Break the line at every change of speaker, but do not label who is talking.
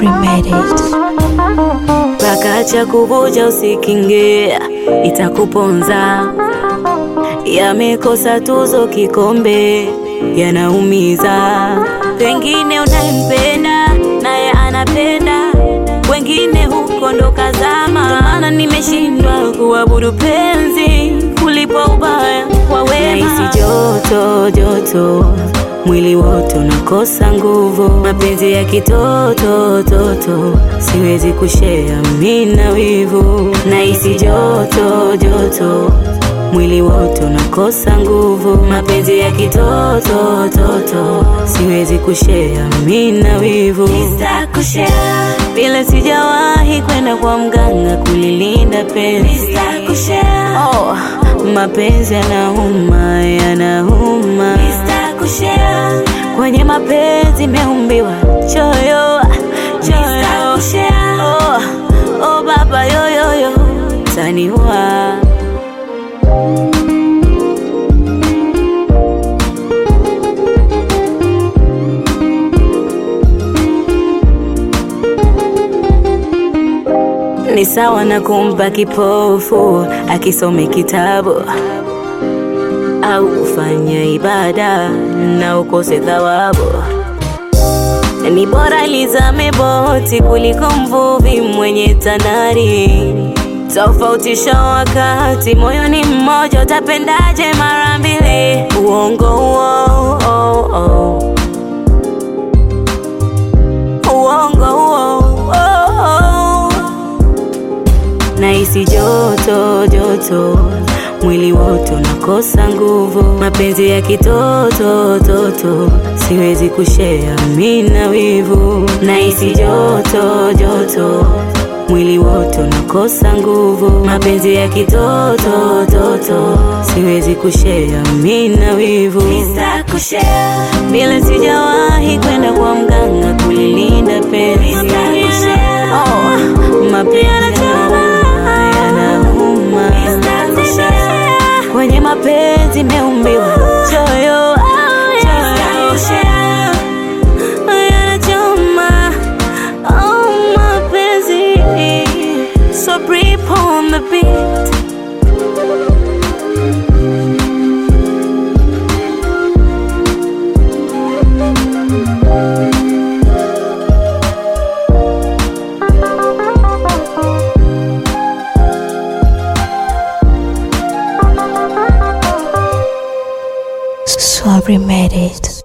Swabri made it.
Pakacha kuvuja usikinge, itakuponza. Yamekosa tuzo kikombe, yanaumiza. Pengine unayempenda naye anapenda, wengine huko ndo kazama. Ndo maana nimeshindwa kuabudu penzi kulipa ubaya kwa wema. Nahisi joto joto mwili wote unakosa nguvu, mapenzi ya kitoto toto, siwezi kushea mina wivu. Nahisi joto joto mwili wote unakosa nguvu, mapenzi ya kitoto toto, siwezi kushea mina wivu. Vile sijawahi kwenda kwa mganga kulilinda penzi. Oh, mapenzi yanauma, yanauma. Kwenye mapenzi meumbiwa choyo, choyo. Oh, oh baba yoyoyo, taniua. Ni sawa na kumpa kipofu akisome kitabu au kufanya ibada na ukose thawabu. Ni bora lizame boti kuliko mvuvi mwenye tanari. Tofautisha wakati, moyo ni mmoja, utapendaje mara mbili? Uongo huo, oh, oh. Uongo huo, oh, oh. Nahisi joto joto, mwili wote unakosa nguvu, mapenzi ya kitoto toto, siwezi kushea mina wivu. Nahisi joto joto, mwili wote unakosa nguvu, mapenzi ya kitoto toto, siwezi kushea mina wivu. Vile sijawahi kwenda kwa mganga kulilinda penzi. Oh, mapenzi yanauma, yanauma. Kwenye mapenzi meumbiwa choyo, choyo. Yanachoma, oh, mapenzi. So brief on the beat.
Swabri made it.